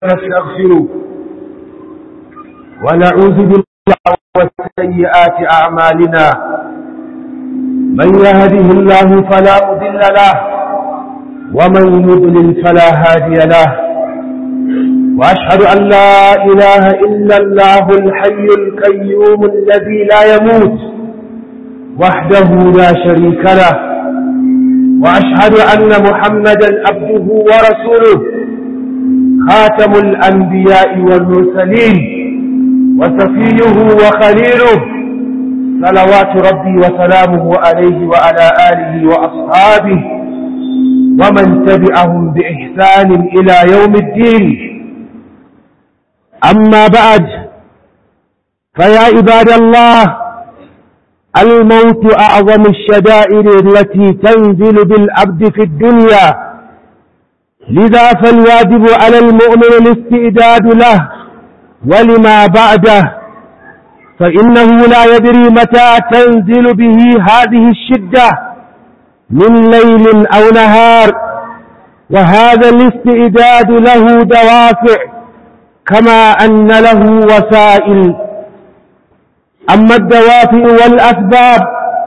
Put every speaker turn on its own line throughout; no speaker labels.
ونستغفره ونعوذ بالله وسيئات أعمالنا من يهده الله فلا مضل له ومن يضلل فلا هادي له وأشهد أن لا إله إلا الله الحي القيوم الذي لا يموت وحده لا شريك له وأشهد أن محمدا عبده ورسوله خاتم الأنبياء والمرسلين وسفيه وخليله صلوات ربي وسلامه عليه وعلى آله وأصحابه ومن تبعهم بإحسان إلى يوم الدين أما بعد فيا عباد الله الموت أعظم الشدائر التي تنزل بالعبد في الدنيا لذا فالواجب على المؤمن الاستعداد له ولما بعده فإنه لا يدري متى تنزل به هذه الشدة من ليل أو نهار وهذا الاستعداد له دوافع كما أن له وسائل أما الدوافع والأسباب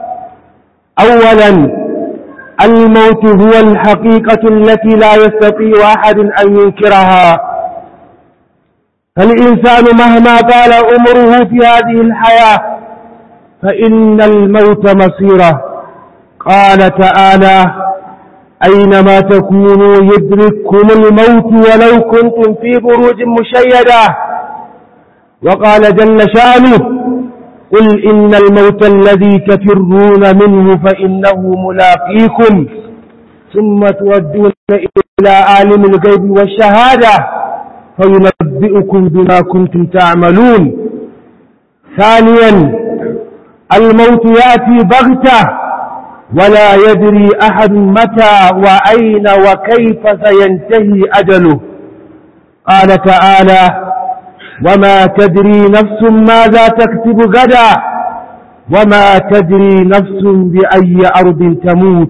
أولا الموت هو الحقيقة التي لا يستطيع أحد أن ينكرها فالإنسان مهما طال عمره في هذه الحياة فإن الموت مصيره قال تعالى أينما تكونوا يدرككم الموت ولو كنتم في بروج مشيدة وقال جل شانه قل إن الموت الذي تفرون منه فإنه ملاقيكم ثم تودون إلى عالم الغيب والشهادة فينبئكم بما كنتم تعملون ثانيا الموت يأتي بغتة ولا يدري أحد متى وأين وكيف سينتهي أجله قال تعالى وما تدري نفس ماذا تكتب غدا وما تدري نفس بأي أرض تموت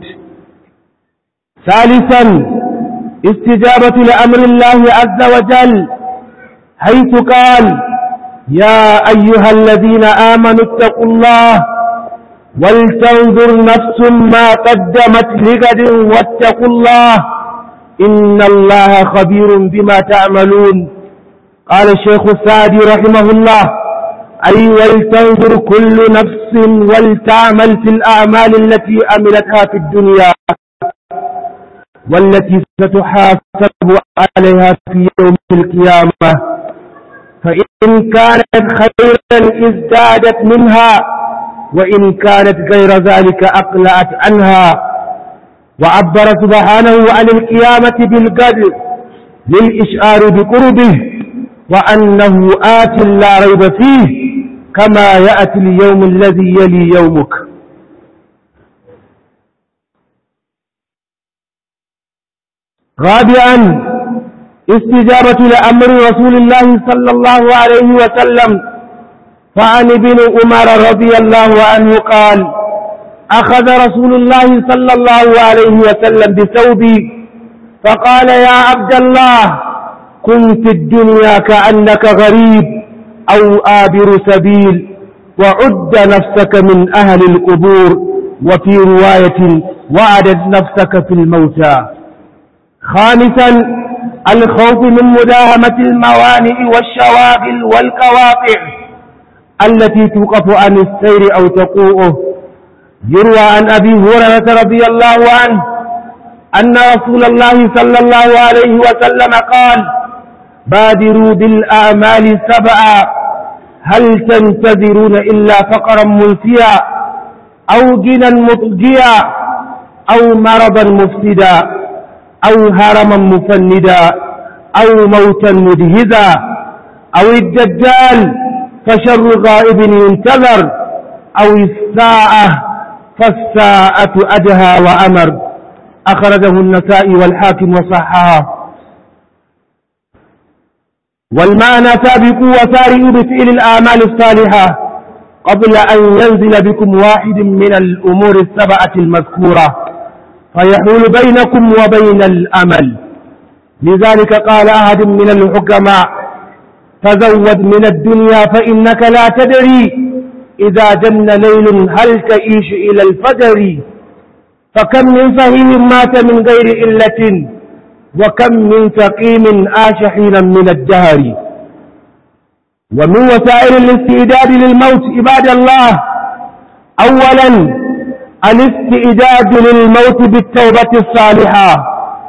ثالثا استجابة لأمر الله عز وجل حيث قال يا أيها الذين آمنوا اتقوا الله ولتنظر نفس ما قدمت لغد واتقوا الله إن الله خبير بما تعملون قال الشيخ السعدي رحمه الله أي ولتنظر كل نفس ولتعمل في الأعمال التي عملتها في الدنيا والتي ستحاسب عليها في يوم القيامة فإن كانت خيرا ازدادت منها وإن كانت غير ذلك أقلعت عنها وعبر سبحانه عن القيامة بالقدر للإشعار بقربه وأنه آت لا ريب فيه كما يأتي اليوم الذي يلي يومك رابعا استجابة لأمر رسول الله صلى الله عليه وسلم فعن ابن عمر رضي الله عنه قال أخذ رسول الله صلى الله عليه وسلم بثوبي فقال يا عبد الله كن في الدنيا كأنك غريب أو آبر سبيل وعد نفسك من أهل القبور وفي رواية وعدد نفسك في الموتى خامسا الخوف من مداهمة الموانئ والشواغل والقواطع التي توقف عن السير أو تقوءه يروى عن أبي هريرة رضي الله عنه أن رسول الله صلى الله عليه وسلم قال بادروا بالأعمال سبعا هل تنتظرون إلا فقرا ملفيا أو جنا مطجيا أو مرضا مفسدا أو هرما مفندا أو موتا مدهزا أو الدجال فشر غائب ينتظر أو الساعة فالساعة أدهى وأمر أخرجه النسائي والحاكم وصححه والمعنى سابقوا وسارئوا بفعل الآمال الصالحة قبل أن ينزل بكم واحد من الأمور السبعة المذكورة فيحول بينكم وبين الأمل لذلك قال أحد من الحكماء تزود من الدنيا فإنك لا تدري إذا جن ليل هل تعيش إلى الفجر فكم من فهيم مات من غير إلة وكم من سقيم عاش حينا من الدهر ومن وسائل الاستعداد للموت عباد الله أولا الاستعداد للموت بالتوبة الصالحة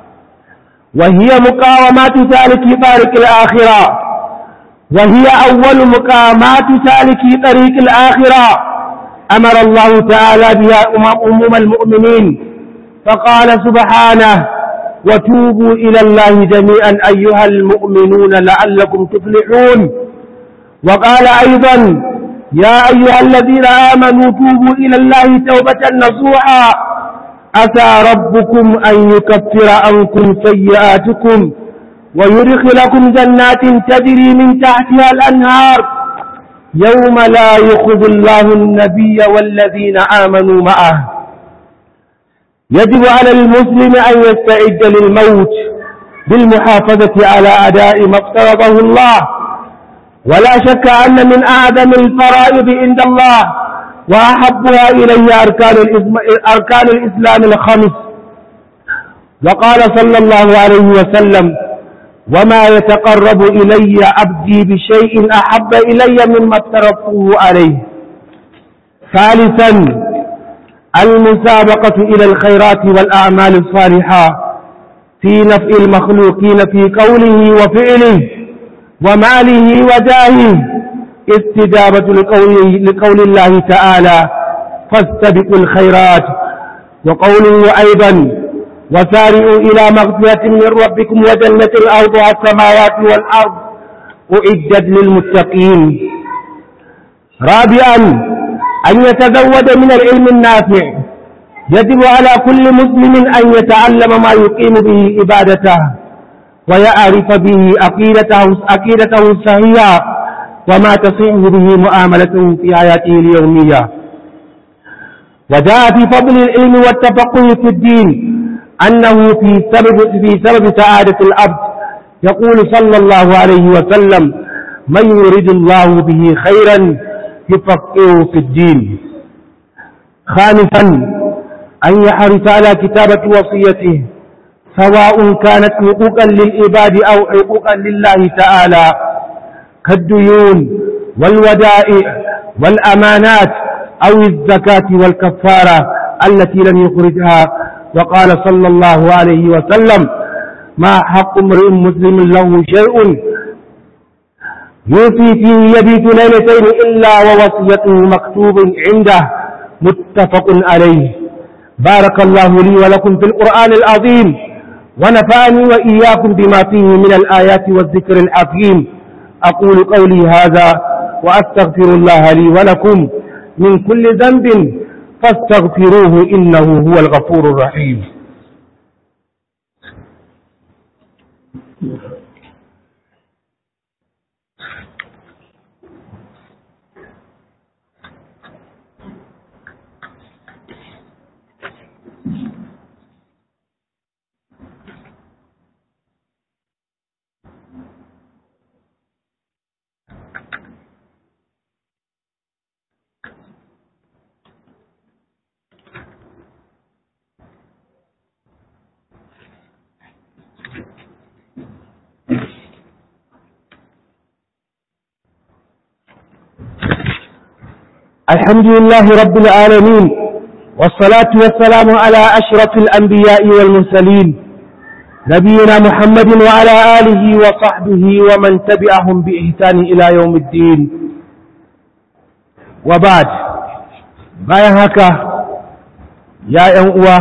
وهي مقاومات سالك طريق الآخرة وهي أول مقامات سالك طريق الآخرة أمر الله تعالى بها أمم المؤمنين فقال سبحانه وتوبوا إلى الله جميعا أيها المؤمنون لعلكم تفلحون وقال أيضا يا أيها الذين آمنوا توبوا إلى الله توبة نصوحا أتى ربكم أن يكفر عنكم سيئاتكم ويدخلكم جنات تجري من تحتها الأنهار يوم لا يخذ الله النبي والذين آمنوا معه يجب على المسلم أن يستعد للموت بالمحافظة على أداء ما افترضه الله ولا شك أن من أعظم الفرائض عند الله وأحبها إليه أركان, أركان الإسلام الخمس وقال صلى الله عليه وسلم وما يتقرب إلي عبدي بشيء أحب إلي مما افترضته عليه ثالثا المسابقة إلى الخيرات والأعمال الصالحة في نفع المخلوقين في قوله وفعله وماله وجاهه استجابة لقول, لقول الله تعالى فاستبقوا الخيرات وقوله أيضا وسارعوا إلى مغفرة من ربكم وجنة أرضها السماوات والأرض أعدت للمتقين رابعا أن يتزود من العلم النافع يجب على كل مسلم أن يتعلم ما يقيم به عبادته ويعرف به عقيدته عقيدته الصحيحة وما تصح به معاملته في حياته اليومية وجاء في فضل العلم والتفقه في الدين أنه في سبب في سبب سعادة العبد يقول صلى الله عليه وسلم من يريد الله به خيرا يفقهه في الدين خامسا أن يحرص على كتابة وصيته سواء كانت حقوقا للعباد أو حقوقا لله تعالى كالديون والودائع والأمانات أو الزكاة والكفارة التي لم يخرجها وقال صلى الله عليه وسلم ما حق امرئ مسلم له شيء يوفي فيه يبيت ليلتين إلا ووصيته مكتوب عنده متفق عليه بارك الله لي ولكم في القرآن العظيم ونفعني وإياكم بما فيه من الآيات والذكر الحكيم أقول قولي هذا وأستغفر الله لي ولكم من كل ذنب فاستغفروه إنه هو الغفور الرحيم الحمد لله رب العالمين والصلاة والسلام على أشرف الأنبياء والمرسلين نبينا محمد وعلى آله وصحبه ومن تبعهم بإحسان إلى يوم الدين وبعد bayan haka ya ‘yan uwa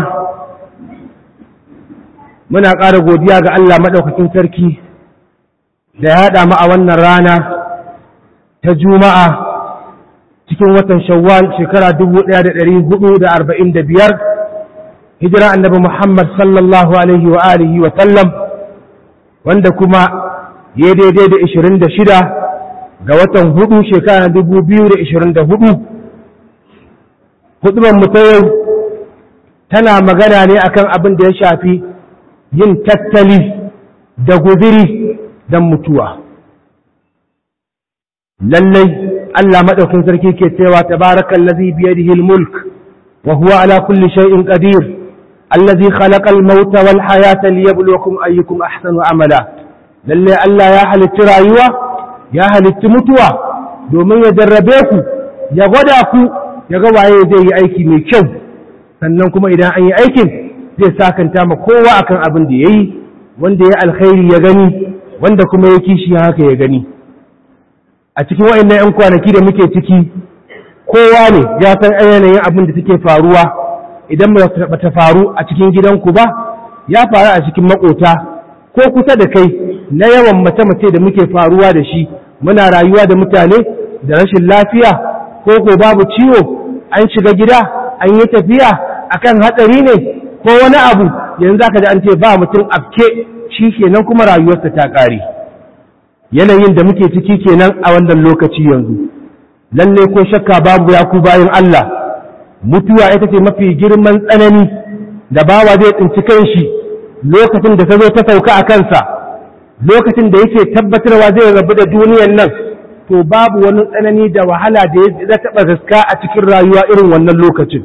muna ƙara godiya ga Allah maɗaukakin sarki da ya haɗa mu a wannan rana ta juma'a cikin watan shawwal shekara biyar, hijira annabi Muhammad sallallahu alaihi wa alihi wa sallam wanda kuma ya daidai da shida ga watan hudu shekara hudu. hudubar mu ta yau tana magana ne akan abin da ya shafi yin tattali da guziri don mutuwa lallai Allah maɗaukin sarki ke cewa tabarakan lazi biyadihi mulk wa huwa ala kulli shay'in qadir allazi khalaqa al-mauta wal hayata liyabluwakum ayyukum ahsanu amala lallai Allah ya halitti rayuwa ya halitti mutuwa domin ya jarrabe ku ya gwada ku ya ga waye zai yi aiki mai kyau sannan kuma idan an yi aikin zai sakanta ma kowa akan abin da yayi wanda ya alkhairi ya gani wanda kuma ya kishi haka ya gani a cikin wa'annan 'yan kwanaki da muke ciki kowa ne ya san yanayin abin da take faruwa idan ba ta faru a cikin gidanku ba ya faru a cikin makota ko kusa da kai na yawan mace-mace da muke faruwa da shi muna rayuwa da mutane da rashin lafiya ko ko babu ciwo an shiga gida an yi tafiya akan hatsari ne ko wani abu yanzu aka ji an ce ba mutum afke shi kenan kuma rayuwarsa ta ƙare yanayin da muke ciki kenan a wannan lokaci yanzu lalle ko shakka babu ya ku bayan Allah mutuwa ita ce mafi girman tsanani da bawa zai tsinci kanshi lokacin da ta zo ta sauka a kansa lokacin da yake tabbatarwa zai rabu da duniyan nan to babu wani tsanani da wahala da ya taɓa gaska a cikin rayuwa irin wannan lokacin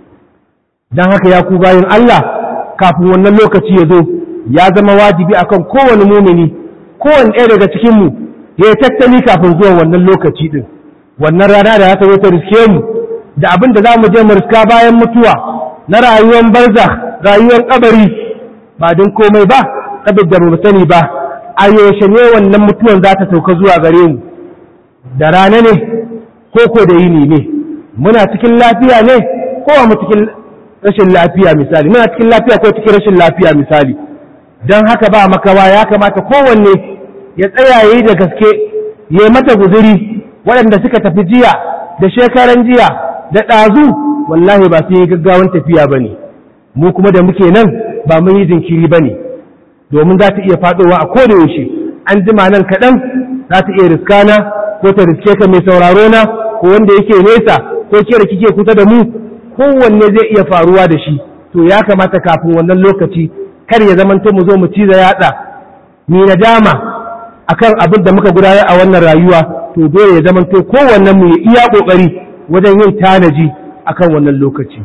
don haka ya ku bayan Allah kafin wannan lokaci ya zo ya zama wajibi akan kowane mumini kowane ɗaya daga cikinmu ya yi tattali kafin zuwan wannan lokaci ɗin wannan rana da ta zo ta riske mu da abin da za mu je mu riska bayan mutuwa na rayuwar barza rayuwar kabari ba don komai ba kabin da mu sani ba a yaushe ne wannan mutuwan za ta sauka zuwa gare mu da rana ne ko ko da yini ne muna cikin lafiya ne ko mu cikin rashin lafiya misali muna cikin lafiya ko cikin rashin lafiya misali don haka ba makawa ya kamata kowanne ya tsaya yi da gaske ya mata guzuri waɗanda suka tafi jiya da shekaran jiya da ɗazu wallahi ba su yi gaggawan tafiya ba ne mu kuma da muke nan ba mun yi jinkiri ba ne domin za ta iya faɗowa a koda yaushe an jima nan kaɗan za ta iya riskana ko ta riske ka mai sauraro na ko wanda yake nesa ko ke da kike kusa da mu kowanne zai iya faruwa da shi to ya kamata kafin wannan lokaci kar ya zamanto mu zo mu ciza yatsa ni nadama akan abin da muka gudanar a wannan rayuwa to dole ya zamanto kowannen mu ya iya kokari wajen yin tanaji akan wannan lokaci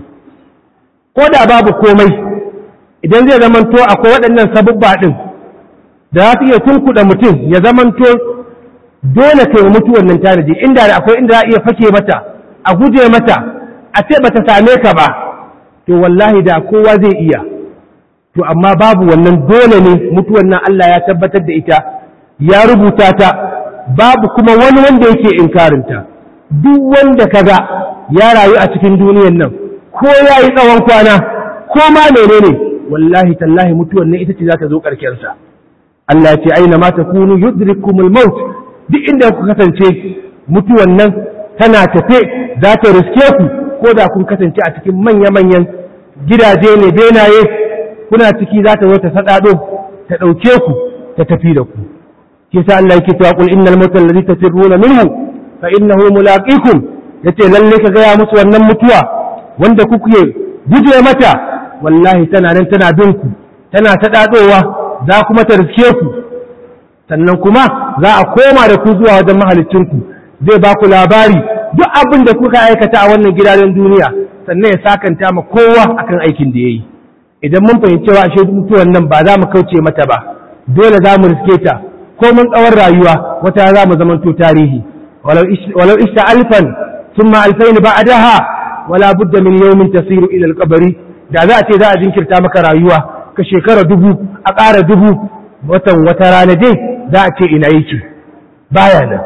ko da babu komai idan zai zamanto akwai waɗannan sabubba ɗin da za su iya tunkuɗa mutum ya zamanto dole kai wa mutuwan nan tanaji inda da akwai inda za a iya fake mata a guje mata a ce bata same ka ba to wallahi da kowa zai iya to amma babu wannan dole ne mutuwan nan Allah ya tabbatar da ita ya rubuta ta babu kuma wani wanda yake inkarinta duk wanda kaga ya rayu a cikin duniyan nan ko ya yi tsawon kwana ko ma menene wallahi tallahi mutuwan nan ita ce za ta zo sa. Allah ce aina ma takunu yudrikumul maut duk inda ku kasance mutuwan nan tana tafe za ta riske ku ko da kun kasance a cikin manya-manyan gidaje ne benaye kuna ciki za ta zo ta sadado ta ɗauke ku ta tafi da ku ke sa Allah yake cewa qul innal mautal ladhi tasirruna minhu fa innahu mulaqikum yace lalle ka gaya musu wannan mutuwa wanda kuke guje mata wallahi tana nan tana bin ku tana sadadowa za kuma ta riske ku sannan kuma za a koma da ku zuwa wajen mahalicin ku zai ba ku labari duk abin da kuka aikata a wannan gidajen duniya sannan ya sakanta ma kowa akan aikin da yayi idan mun fahimci cewa ashe mutuwan nan ba za mu kauce mata ba dole za mu riske ta ko mun tsawon rayuwa wata za mu zamanto tarihi walau ishta alfan thumma alfain ba'daha wala budda min yawmin tasiru ila alqabri da za a ce za a jinkirta maka rayuwa ka shekara dubu a ƙara dubu watan wata rana dai za a ce ina yake baya nan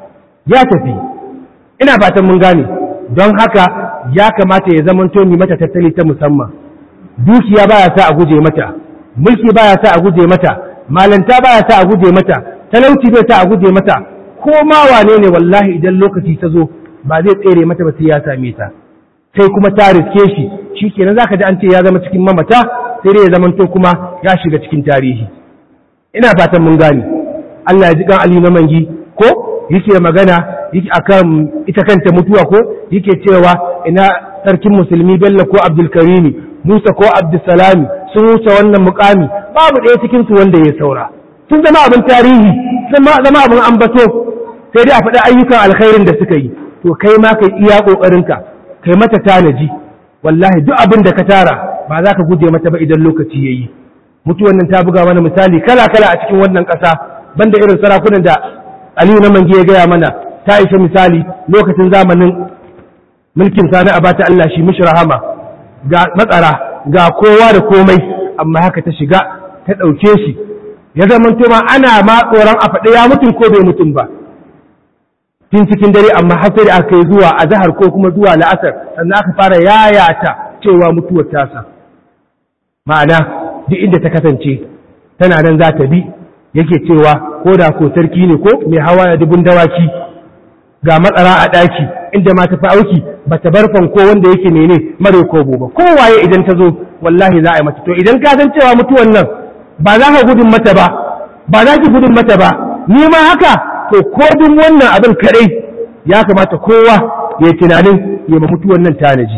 ya tafi ina fatan mun gane don haka ya kamata ya zamanto ni mata tattali ta musamman dukiya baya sa a guje mata mulki baya sa a guje mata malanta baya sa a guje mata talauci bai sa a guje mata ko ma wane ne wallahi idan lokaci ta zo ba zai tsere mata ba sai ya same ta sai kuma ta riske shi shikenan zaka ji an ce ya zama cikin mamata sai dai ya zamanto kuma ya shiga cikin tarihi ina fatan mun gane Allah ya ji kan Ali na mangi ko yake magana yake akan ita kanta mutuwa ko yake cewa ina sarkin musulmi Bello ko Abdul Karimi Musa ko Abdulsalami sun wuce wannan mukami babu ɗaya cikin su wanda ya saura sun zama abin tarihi sun zama abin ambato sai dai a faɗi ayyukan alkhairin da suka yi to kai ma kai iya ƙoƙarinka kai mata tanaji wallahi duk abin da ka tara ba za ka guje mata ba idan lokaci ya yi mutuwan nan ta buga mana misali kala kala a cikin wannan ƙasa banda irin sarakunan da aliyu na mange ya gaya mana ta isa misali lokacin zamanin mulkin sani a bata Allah shi mishi rahama ga matsara ga kowa da komai amma haka ta shiga ta ɗauke shi ya zama ma ana ma tsoron a faɗi ya mutum ko bai mutum ba tun cikin dare amma har sai da aka yi zuwa a zahar ko kuma zuwa la'asar sannan aka fara yayata cewa mutuwar tasa ma'ana duk inda ta kasance tana nan za ta bi yake cewa ko da ko sarki ne ko mai hawa da dubun dawaki ga matsara a ɗaki inda ma ta fi auki ba ta bar fanko wanda yake mene mare ko ba kowaye idan ta zo wallahi za a yi mata to idan ka san cewa mutuwan nan ba za ka gudun mata ba ba za ki gudun mata ba ni ma haka to ko duk wannan abin kadai ya kamata kowa ya yi tunanin ya ma mutuwan nan tanaji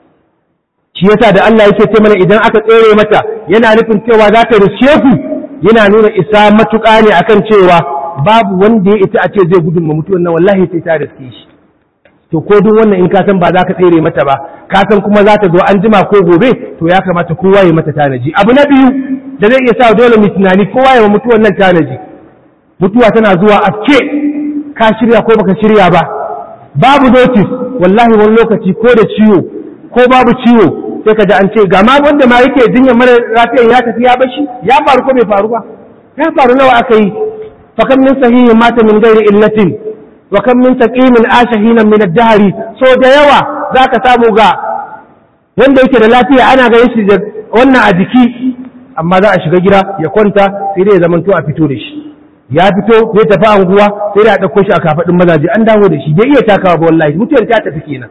shi yasa da Allah yake ce mana idan aka tsere mata yana nufin cewa za ta riske ku yana nuna isa matuƙa ne akan cewa babu wanda ya ita a ce zai gudun ma mutuwan nan wallahi sai ta riske shi to ko duk wannan in ka san ba za ka tsere mata ba ka san kuma za ta zo an jima ko gobe to ya kamata kowa ya mata tanaji abu na biyu da zai iya sa dole mu tunani kowa ya mutuwan nan tanaji mutuwa tana zuwa afke ka shirya ko baka shirya ba babu notice wallahi wani lokaci ko da ciwo ko babu ciwo sai ka ji an ce ga ma wanda ma yake jinyar mara lafiyan ya tafi ya bashi ya faru ko bai faru ba ya faru nawa aka yi fa kam min sahihin mata min ghairi illatin wa kam min taqimin ashahinan min ad-dahri so da yawa zaka samu ga wanda yake da lafiya ana ganin shi da wannan a jiki amma za a shiga gida ya kwanta sai dai ya zamanto a fito da shi ya fito zai tafi anguwa sai dai a ɗauko shi a kafaɗin mazaje an dawo da shi bai iya takawa ba wallahi mutuwar ta tafi kenan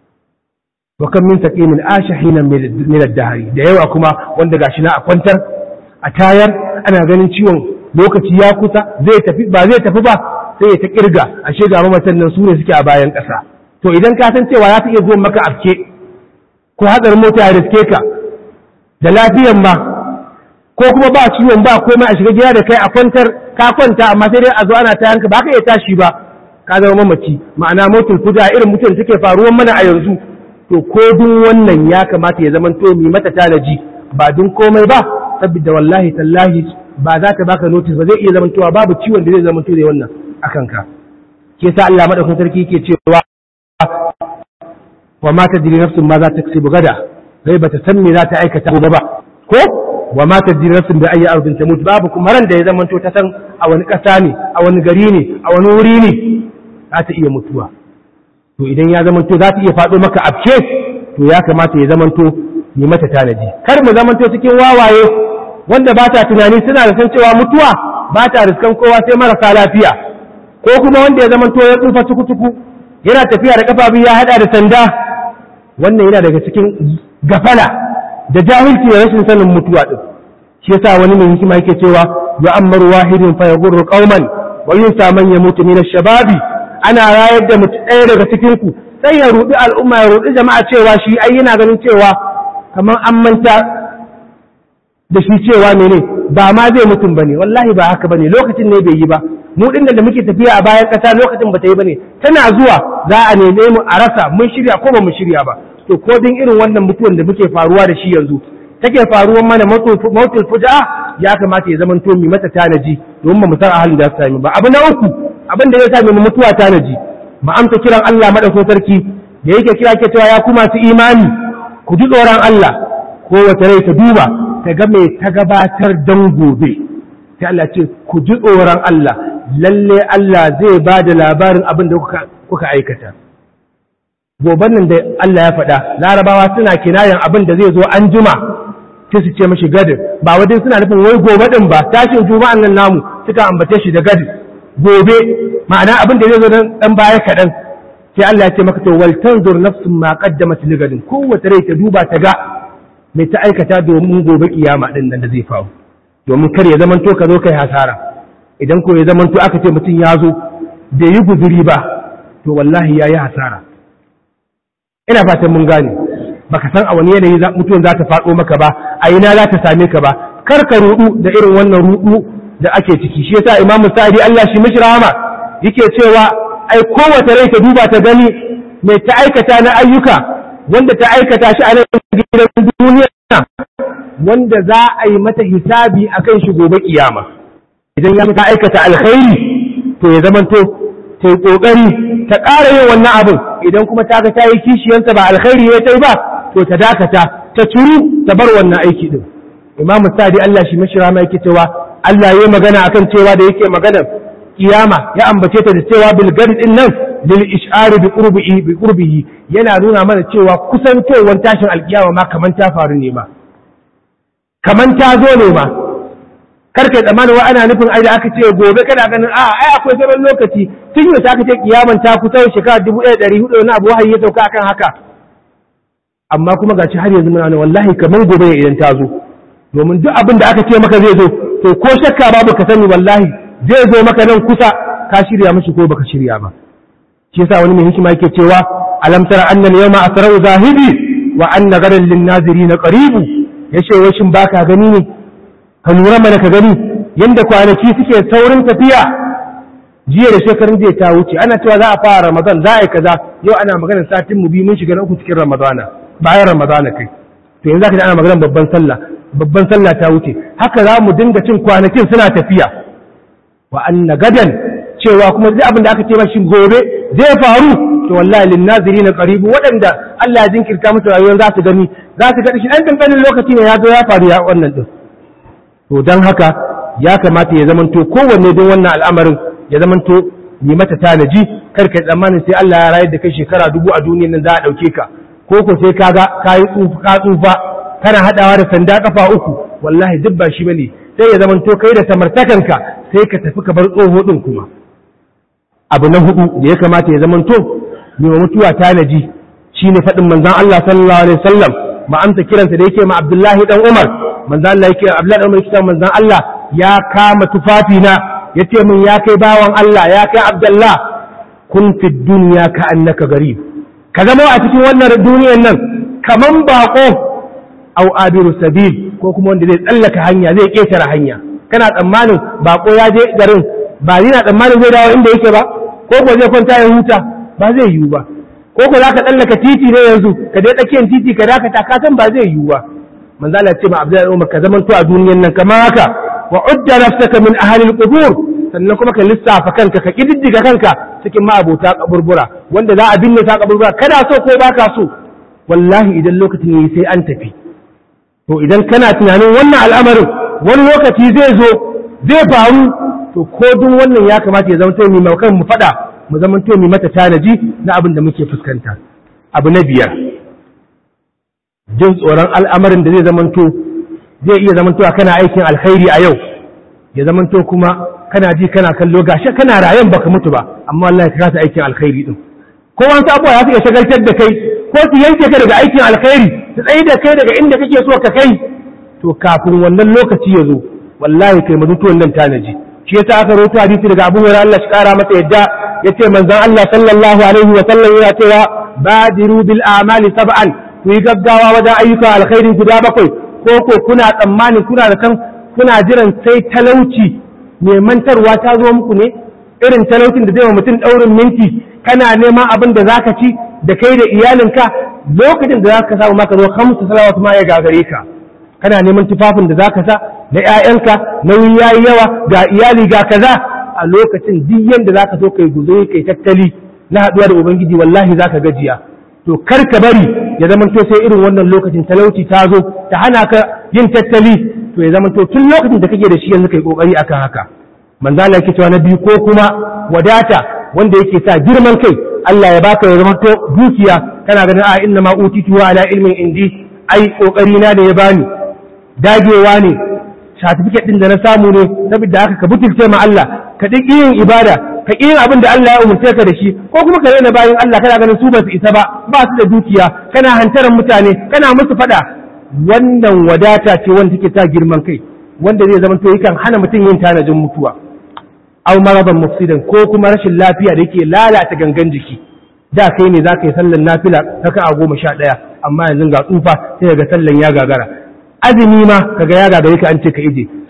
wa kan min taqimin ashahinan min ad-dahri da yawa kuma wanda gashi na a kwantar a tayar ana ganin ciwon lokaci ya kusa zai tafi ba zai tafi ba sai ya ta kirga ashe ga mamatan nan su ne suke a bayan ƙasa to idan ka san cewa ya ta iya zuwa maka afke ko hatsarin mota ya riske ka da lafiyan ma ko kuma ba ciwon ba komai a shiga gida da kai a kwantar ka kwanta amma sai dai a zo ana ta yanka ba ka iya tashi ba ka zama mamaci ma'ana motul kuda irin mutum suke faruwan mana a yanzu to ko dun wannan ya kamata ya zama to mi mata tanaji ba dun komai ba saboda wallahi tallahi ba za ta baka notice ba zai iya zamantowa babu ciwon da zai zamanto da wannan akan ka ke sa Allah madaukakin sarki yake cewa wa ma tadri nafsun ma za ta kasu gada gai bata san me za ta aikata gobe ba ko wa ma tadri nafsun bi ayi ardin tamut babu kuma ran da ya zamanto ta san a wani ƙasa ne a wani gari ne a wani wuri ne za ta iya mutuwa to idan ya zamanto za ta iya faɗo maka afke to ya kamata ya zamanto yi mata tanadi kar mu zamanto cikin wawaye wanda ba ta tunani suna da san cewa mutuwa ba ta riskan kowa sai marasa lafiya ko kuma wanda ya zamanto ya tsufa tuku-tuku yana tafiya da kafa biyu ya hada da sanda wannan yana daga cikin gafala da jahilci da rashin sanin mutuwa din shi yasa wani mai hikima yake cewa ya ammaru wahidin fa yaghurru qauman wa yunsa man yamutu min ash-shababi ana rayar da mutu ɗaya daga cikin ku sai ya rudi al'umma ya rudi jama'a cewa shi ai yana ganin cewa kamar an manta da shi cewa mene ba ma zai mutum bane wallahi ba haka bane lokacin ne bai yi ba mu din da muke tafiya a bayan ƙasa lokacin ba ta yi bane tana zuwa za a neme mu a rasa mun shirya ko ba mu shirya ba to ko din irin wannan mutuwan da muke faruwa da shi yanzu take faruwan mana mautul fuja ya kamata ya zama to mi mata tanaji domin ba mu san a halin da za sami ba abu na uku abin da ya sa mu mutuwa tanaji mu amsa kiran Allah madaukakin sarki da yake kira ke cewa ya ku masu imani ku ji tsoron Allah ko wata rai ta duba ta ga mai ta gabatar dan gobe sai Allah ce ku ji tsoron Allah lalle Allah zai ba da labarin abin da kuka aikata goban nan da Allah ya faɗa larabawa suna kinayen abin da zai zo an juma sai su ce mashi gadin ba wajen suna nufin wai gobe din ba tashin juma'an nan namu suka ambace shi da gadin gobe ma'ana abin da zai zo dan baya kaɗan sai Allah ya ce maka to wal tanzur nafsun ma qaddamat li gadin kowace rai ta duba ta ga mai ta aikata domin gobe kiyama din nan da zai faru domin kar ya zamanto ka zo kai hasara idan ko ya zamanto aka ce mutum ya zo bai yi guzuri ba to wallahi ya yi hasara ina fatan mun gane baka san a wani yanayi mutuwan za ta faɗo maka ba a ina za ta same ka ba kar ka rudu da irin wannan rudu da ake ciki shi yasa imamu sa'idi Allah shi mishi rahama yake cewa ai kowace rai ta duba ta gani mai ta aikata na ayyuka wanda ta aikata shi a nan gidan duniya wanda za a yi mata hisabi akan shi gobe kiyama idan ya ta aikata alkhairi to ya zamanto ta yi kokari ta ƙara yin wannan abin idan kuma ta ga ta yi kishiyansa ba alkhairi ya ta yi ba to ta dakata ta turu ta bar wannan aiki din imamu sadi Allah shi mashi rama yake cewa Allah ya magana akan cewa da yake magana kiyama ya ambace ta da cewa bil din nan lil ish'ari bi qurbihi bi qurbihi yana nuna mana cewa kusantowar tashin alkiyama ma kaman ta faru ne ma kaman ta zo ne ma karka tsammanin wa ana nufin ai da aka ce gobe kana ganin a ai akwai sauran lokaci tun yau aka ce kiyaman ta kusa shekara dubu ɗaya ɗari hudu wani abu wahayi ya sauka akan haka amma kuma gashi har yanzu muna wallahi kaman gobe ne idan ta zo domin duk abin da aka ce maka zai zo to ko shakka babu ka sani wallahi zai zo maka nan kusa ka shirya mishi ko baka shirya ba shi yasa wani mai hikima yake cewa alam tara anna al-yawma asra'u zahidi wa anna gadan lin-nazirin qaribu yace wai shin baka gani ne ka lura mana ka gani yanda kwanaki suke saurin tafiya jiya da shekarun jiya ta wuce ana cewa za a fara ramadan za a yi kaza yau ana maganar satin mu biyu mun shiga na uku cikin ramadana bayan ramadana kai to yanzu zaka ji ana maganar babban sallah babban sallah ta wuce haka za mu dinga cin kwanakin suna tafiya wa anna gadan cewa kuma duk abin da aka ce mashi gobe zai faru to wallahi lin nazirin qaribu waɗanda Allah ya jinkirta musu rayuwar za su gani za su ga shi dan kankanin lokaci ne ya zo ya faru ya wannan din to dan haka ya kamata ya zamanto kowanne don wannan al'amarin ya zamanto yi mata tanaji kar ka tsammanin sai Allah ya rayar da kai shekara dubu a duniyar nan za a dauke ka ko ko sai kaga kayi tsufa tsufa kana haɗawa da sanda kafa uku wallahi duk ba shi bane sai ya zama to kai da samartakanka sai ka tafi ka bar tsoho din kuma abu na hudu da ya kamata ya zama to mai mutuwa tanaji shine faɗin manzon Allah sallallahu alaihi wasallam ma amsa kiransa da yake ma Abdullahi dan Umar manzon Allah yake Abdullahi dan Umar yake manzon Allah ya kama tufafi na yace min ya kai bawan Allah ya kai Abdullah kun fi dunya ka annaka garib ka zama a cikin wannan duniyar nan kaman bako au abiru sabil ko kuma wanda zai tsallaka hanya zai ketare hanya kana tsammanin bako ya je garin ba yana tsammanin zai dawo inda yake ba ko ko zai kwanta ya huta ba zai yiwu ba ko ko zaka tsallaka titi ne yanzu ka dai tsakiyar titi ka dakata ka san ba zai yiwu ba manzo Allah ce ma Abdullahi Umar ka zaman to a duniyar nan kamar haka wa udda nafsaka min ahli al-qubur sannan kuma ka lissafa kanka ka kididdiga kanka cikin ma'abota kaburbura wanda za a binne ta kaburbura kada so ko baka so wallahi idan lokacin yayi sai an tafi to idan kana tunanin wannan al'amarin wani lokaci zai zo zai faru to ko duk wannan ya kamata ya zama to mu kan mu fada mu zama to mu mata tanaji na abin da muke fuskanta abu na biyar jin tsoron al'amarin da zai zama to zai iya zama to kana aikin alkhairi a yau ya zama to kuma kana ji kana kallo gashi kana rayan baka mutu ba amma Allah ya kasa aikin alkhairi din ko wani abuwa ya fi shagaltar da kai ko su yanke ka daga aikin alkhairi su tsaye da kai daga inda kake so ka kai to kafin wannan lokaci ya zo wallahi kai mutuwan nan tanaji shi yasa aka rawaito hadisi daga Abu Hurairah Allah shi kara masa yadda yace manzon Allah sallallahu alaihi wa sallam yana cewa badiru bil a'mali sab'an ku yi gaggawa wajen ayyuka alkhairi guda bakwai ko ko kuna tsammani kuna da kan kuna jiran sai talauci mai mantarwa ta zo muku ne irin talaucin da zai wa mutum daurin minti kana neman abin da zaka ci da kai da iyalinka lokacin da zaka samu maka zo hamsu salawat ma ya gagare ka kana neman tufafin da zaka sa na ƴaƴanka nauyi yayi yawa ga iyali ga kaza a lokacin duk yanda zaka so kai guzo kai tattali na haɗuwa da ubangiji wallahi zaka gajiya to kar ka bari ya zama to sai irin wannan lokacin talauci ta zo ta hana ka yin tattali to ya zama to tun lokacin da kake da shi yanzu kai kokari akan haka manzo Allah yake cewa na biyu ko kuma wadata wanda yake sa girman kai Allah ya baka ya zama to dukiya kana ganin a inna ma utitu ala ilmin indi ai kokari na da ya bani dagewa ne certificate din da na samu ne saboda haka ka butulce ma Allah ka ɗi yin ibada ka ƙi yin abin da Allah ya umarce ka da shi ko kuma ka raina bayan Allah kana ganin su ba su isa ba ba su da dukiya kana hantaran mutane kana musu faɗa wannan wadata ce wanda take ta girman kai wanda zai zama to yakan hana mutum yin tanajin mutuwa aw maradan mufsidan ko kuma rashin lafiya da yake lalata gangan jiki da kai ne za ka yi sallan nafila raka a goma sha ɗaya amma yanzu ga tsufa sai daga sallan ya gagara azumi ma kaga ya gagare ka an ce ka ije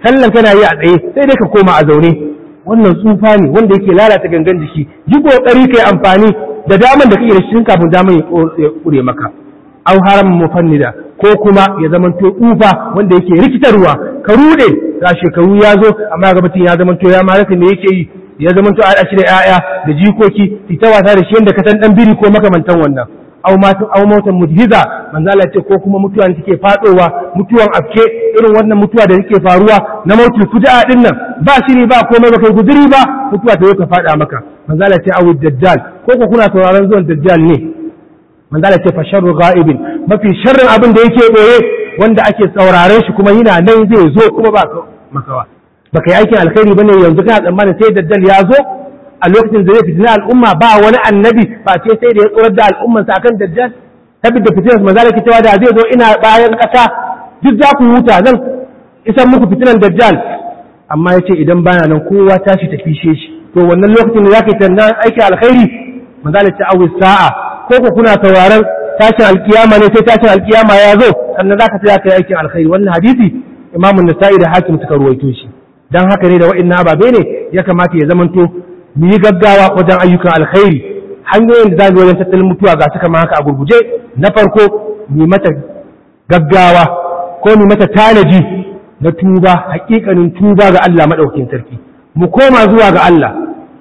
sallan kana yi a tsaye sai dai ka koma a zaune wannan tsufa ne wanda yake lalata gangan jiki yi kokari kai amfani da daman da kake da shi kafin daman ya kure maka aw haram mufannida ko kuma ya zamanto tsufa wanda yake rikitarwa ka rude ga shekaru ya zo amma ga mutum ya zamanto ya ma rasa me yake yi ya zamanto a shi da 'ya'ya da jikoki fita wasa da shi yanda ka san dan biri ko makamantan wannan aw matu aw mautan mujhiza manzo Allah ce ko kuma mutuwa da take fadowa mutuwan afke irin wannan mutuwa da yake faruwa na mautul fuja'a din nan ba shiri ba komai ba kai guduri ba mutuwa ta ka fada maka manzo Allah ce awu dajjal ko ko kuna sauraron zuwan dajjal ne manzo Allah ce fa sharru ghaibin mafi sharrin abin da yake boye wanda ake sauraren shi kuma yana nan zai zo kuma ba makawa baka yi aikin alkhairi bane yanzu kana tsammanin sai dajjal ya zo a lokacin da zai fitina al'umma ba wani annabi ba ce sai da ya tsorar da al'ummansa akan dajjal tabbata fitinar manzo da cewa da zai zo ina bayan kasa duk za ku huta zan isan muku fitinan dajjal amma yace idan bana nan kowa tashi tafi shi to wannan lokacin da zaka yi tannan aikin alkhairi manzo da ce awi sa'a ko ku kuna sauraron tashin alkiyama ne sai tashin alkiyama ya zo sannan zaka tsaya kai aikin alkhairi wannan hadisi imamu nasa'i da hakim suka ruwaito shi dan haka ne da wa'annan ababe ne ya kamata ya zamanto mu yi gaggawa wajen ayyukan alkhairi hanyoyin da za mu wajen tattalin mutuwa ga suka haka a gurguje na farko mu mata gaggawa ko mu mata tanaji na tuba hakikanin tuba ga Allah madaukakin sarki mu koma zuwa ga Allah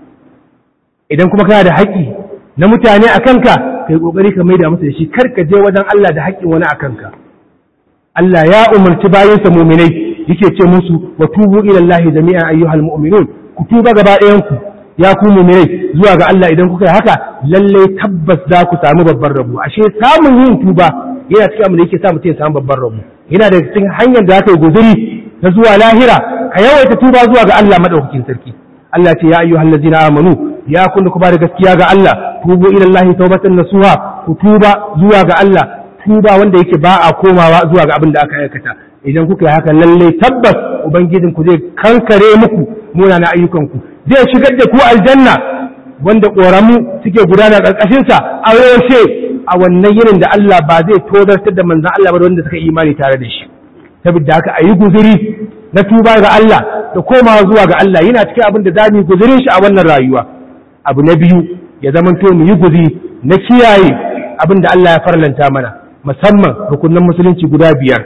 idan kuma kana da haƙƙi na mutane a kanka kai kokari ka maida musu da shi kar ka je wajen Allah da haƙƙin wani a kanka Allah ya umarci bayansa muminai yake ce musu wa tubu ila Allah jami'an ayyuhal mu'minun ku tuba gaba ɗayan ku ya ku mu'minai zuwa ga Allah idan kuka yi haka lalle tabbas za ku samu babban rabo ashe samun yin tuba yana cikin abin da yake sa mutum ya samu babban rabo yana da cikin hanyar da aka yi guzuri na zuwa lahira ka yawaita tuba zuwa ga Allah madaukakin sarki Allah ce ya ayyuhal ladzina amanu ya kun ku ba da gaskiya ga Allah tubu ila Allah tawbatan nasuha ku tuba zuwa ga Allah tuba wanda yake ba a komawa zuwa ga abin da aka aikata idan kuka yi haka lalle tabbas ubangijin ku zai kankare muku munana ayyukan ku zai shigar da ku aljanna wanda ƙoramu suke gudana ƙarƙashin sa a yaushe a wannan yinin da Allah ba zai tozartar da manzon Allah ba da wanda suka imani tare da shi saboda haka ayi guzuri na tuba ga Allah da komawa zuwa ga Allah yana cikin abin da zamu yi guzurin shi a wannan rayuwa abu na biyu ya zamanto mu yi guzuri na kiyaye abin da Allah ya farlanta mana musamman rukunin musulunci guda biyar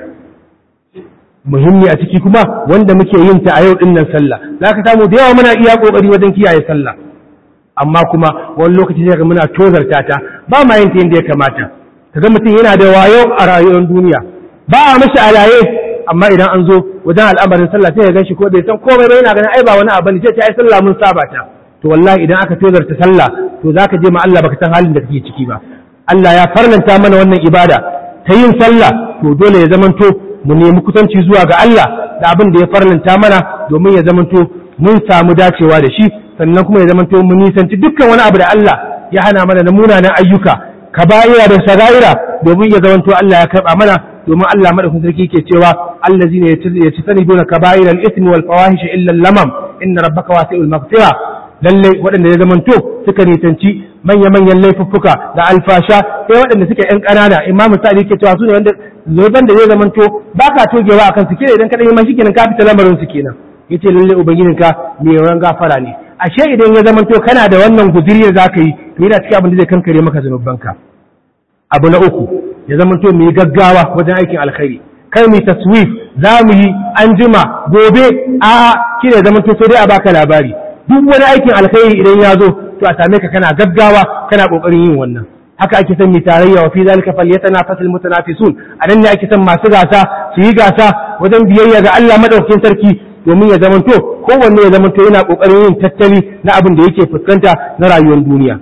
muhimmi a ciki kuma wanda muke yin ta a yau din nan sallah za ka samu da yawa muna iya kokari wajen kiyaye sallah amma kuma wani lokaci sai ga muna tozarta ta ba ma yin ta yadda ya kamata kaga mutum yana da wayo a rayuwar duniya ba a mashi alaye amma idan an zo wajen al'amarin sallah sai ya gan shi ko bai san komai ba yana ganin ai ba wani abu ne sai ta ai sallah mun saba ta to wallahi idan aka tozarta sallah to zaka je ma Allah baka san halin da kake ciki ba Allah ya farlanta mana wannan ibada ta yin sallah to dole ya zamanto mu nemi kusanci zuwa ga Allah da abin da ya farlanta mana domin ya zamanto mun samu dacewa da shi sannan kuma ya zamanto mun nisanci dukkan wani abu da Allah ya hana mana na munanan ayyuka kaba'ira da sagaira domin ya zamanto Allah ya karba mana domin Allah madaukakin sarki ke cewa allazina yatajtanibuna kaba'ira al-ithmi wal fawahish illa al-lamam inna rabbaka wasi'ul maghfira lalle waɗanda ya zamanto suka nisanci manya-manyan laifuffuka da alfasha sai waɗanda suke ‘yan ƙanana imam misali ke cewa su ne wanda zoben da zai zamanto ba ka togewa a kan su kira idan ka ɗaya shi kenan ka fita lamarin su kenan ya ce lalle ubangijinka mai yawan gafara ne ashe idan ya zamanto kana da wannan guziri da za ka yi to yana cikin abin da zai kankare maka zunubanka abu na uku ya zamanto mu yi gaggawa wajen aikin alkhairi kai mu taswif za mu yi an jima gobe a'a kine zamanto sai dai a baka labari duk wani aikin alkhairi idan ya zo to a same ka kana gaggawa kana kokarin yin wannan haka ake son mi tarayya wa fi zalika falyatanafasul mutanafisun a nan ne ake son masu gasa su yi gasa wajen biyayya ga Allah madaukakin sarki domin ya zamanto kowanne ya zamanto yana kokarin yin tattali na abin da yake fuskanta na rayuwar duniya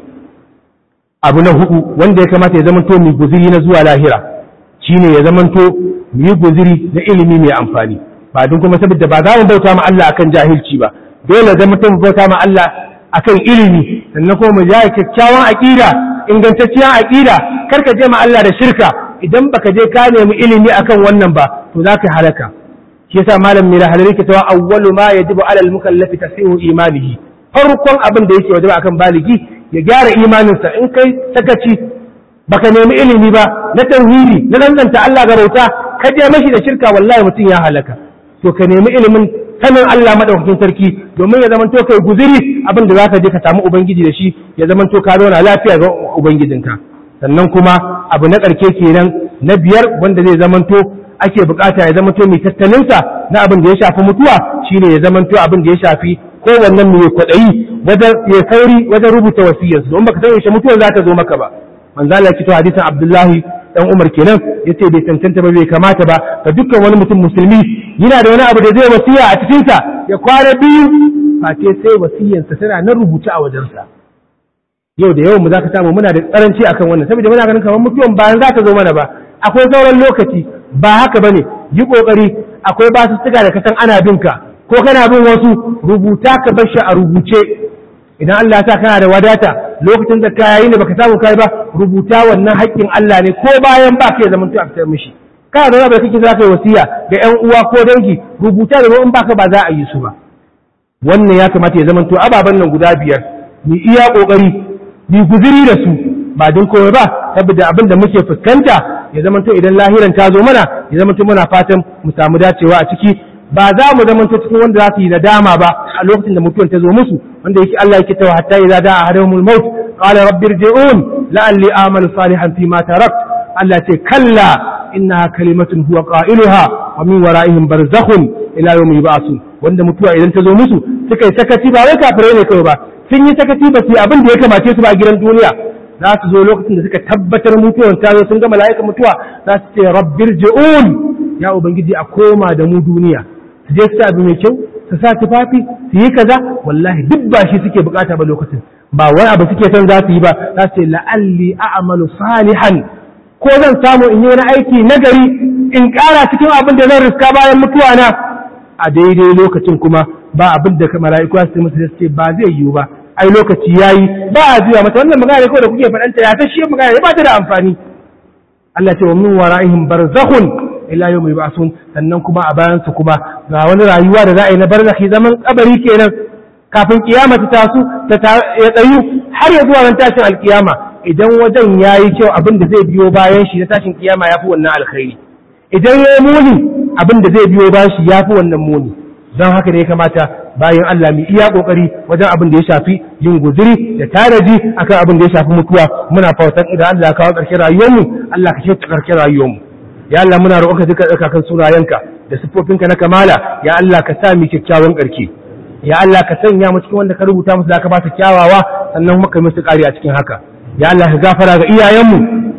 abu na hudu wanda ya kamata ya zamanto mu guziri na zuwa lahira shine ya zamanto mu yi guziri na ilimi mai amfani ba don kuma saboda ba za mu bauta ma Allah akan jahilci ba dole zama mutum bauta ma Allah akan ilimi sannan kuma mu jaya kyakkyawan aqida ingantacciyar aqida kar ka je ma Allah da shirka idan baka je ka nemi ilimi akan wannan ba to za ka halaka shi yasa malam mai lahalari ke cewa awwalu ma yajibu alal mukallafi tasihu imanihi farkon abin da yake wajaba akan baligi ya gyara imaninsa in kai sakaci baka nemi ilimi ba na tauhidi na danganta Allah ga bauta ka je mashi da shirka wallahi mutum ya halaka to ka nemi ilimin sanin Allah madaukakin sarki domin ya zamanto kai guziri abin da zaka je ka samu ubangiji da shi ya zamanto ka zauna lafiya ga ubangijinka sannan kuma abu na ƙarke kenan na biyar wanda zai zamanto ake bukata ya zamanto mai tattalinsa na abin da ya shafi mutuwa shine ya zamanto abin da ya shafi kowannen mai kwaɗayi wajen ya sauri wajen rubuta wasiyarsa don baka san yaushe mutuwar za ta zo maka ba manzo Allah ya ce hadisin Abdullahi dan Umar kenan yace bai tantance ba bai kamata ba ga dukkan wani mutum musulmi yana da wani abu da zai wasiya a cikin sa ya kwana biyu face sai wasiyarsa tana nan rubuce a wajensa yau da yawan mu zaka samu muna da karanci akan wannan saboda muna ganin kamar mutuwan bayan za ta zo mana ba akwai sauran lokaci ba haka bane yi kokari akwai basu suka da kasan ana binka ko kana bin wasu rubuta ka bar shi a rubuce idan Allah ya sa kana da wadata lokacin da ka yayi ne baka samu kai ba rubuta wannan haƙƙin Allah ne ko bayan ba ka zaman to a fitar mishi kana da wani kake za ka yi wasiya ga ƴan uwa ko dangi rubuta da in baka ba za a yi su ba wannan ya kamata ya zaman to ababen nan guda biyar mu iya kokari mu guziri da su ba don komai ba saboda abin da muke fuskanta ya zaman to idan lahiran ta zo mana ya zaman to muna fatan mu samu dacewa a ciki ba za mu zama cikin wanda za su yi nadama ba a lokacin da mutuwar ta zo musu wanda yake Allah yake tawa hatta idza da'a ahaduhumul maut qala rabbi irji'un la'alli a'malu salihan fi ma tarakt Allah ce kalla innaha kalimatun huwa qailuha wa min wara'ihim barzakhun ila yawmi yub'asun wanda mutuwa idan ta zo musu suka yi sakaci ba wai kafirai ne kawai ba sun yi sakaci ba su yi abin da ya kamace su ba a gidan duniya za su zo lokacin da suka tabbatar mutuwar ta zo sun ga mala'ikan mutuwa za su ce rabbir ji'un ya ubangiji a koma da mu duniya su je su sa abu mai kyau su sa tufafi su yi kaza wallahi duk ba shi suke bukata ba lokacin ba wani abu suke son za su yi ba za su ce la'alli a'malu salihan ko zan samu in yi wani aiki nagari in ƙara cikin abin da zan riska bayan mutuwa na a daidai lokacin kuma ba abin da mala'iku su musu ce ba zai yiwu ba ai lokaci yayi ba a juya mata wannan magana kawai da kuke faɗanta ya ta shi magana ba ta da amfani Allah ce wa min wara'ihim barzakhun ila yau mai basun sannan kuma a bayansu kuma ga wani rayuwa da za a yi na barzakhi zaman kabari kenan kafin kiyama ta tasu ya tsayu har ya zuwa ran tashin alkiyama idan wajen ya yi kyau abin da zai biyo bayan shi na tashin kiyama ya fi wannan alkhairi idan ya yi muni abin da zai biyo bayan shi ya fi wannan muni don haka ne ya kamata bayan Allah mu iya kokari wajen abin da ya shafi yin guziri da taraji akan abin da ya shafi mutuwa muna fatan idan Allah ya kawo ƙarshen rayuwarmu Allah ka kyauta ƙarshen rayuwarmu ya Allah muna roƙonka duka tsarkakan sunayenka da siffofinka na kamala ya Allah ka sa mu kyakkyawan ƙarki ya Allah ka sanya mu cikin wanda ka rubuta musu da ka ba su kyawawa sannan kuma kai musu ƙari a cikin haka ya Allah ka gafara ga iyayenmu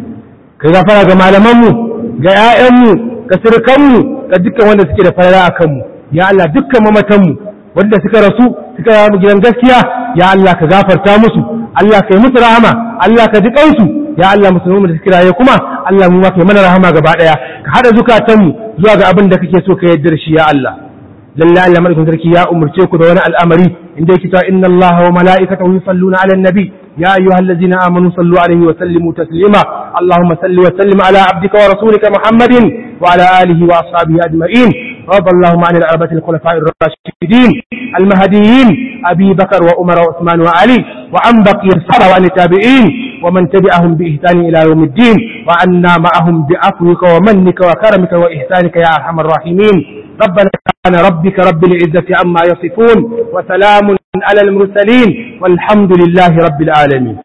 ka gafara ga malamanmu ga ƴaƴanmu ga sirkanmu ga dukkan wanda suke da farara a kanmu ya Allah dukkan mamatanmu wanda suka rasu suka yi mu gidan gaskiya ya Allah ka gafarta musu Allah ka yi musu rahama Allah ka ji kansu ya Allah musulmi da suke raye kuma Allah mu ma kai mana rahama gaba daya ka hada zukatanmu zuwa ga abin da kake so ka yarda da shi ya Allah lalle Allah madaukakin sarki ya umurce ku da wani al'amari inda yake cewa inna Allah wa mala'ikatahu yusalluna 'alan nabi ya ayyuhallazina amanu sallu 'alaihi wa sallimu taslima Allahumma salli wa sallim ala 'abdika wa rasulika Muhammadin wa ala alihi wa ashabihi ajma'in رضى اللهم عن الأربعة الخلفاء الراشدين المهديين أبي بكر وعمر وعثمان وعلي وعن بقي الصحابة وعن التابعين ومن تبعهم بإحسان إلى يوم الدين وعنا معهم بعفوك ومنك وكرمك وإحسانك يا أرحم الراحمين ربنا كان ربك رب العزة عما يصفون وسلام على المرسلين والحمد لله رب العالمين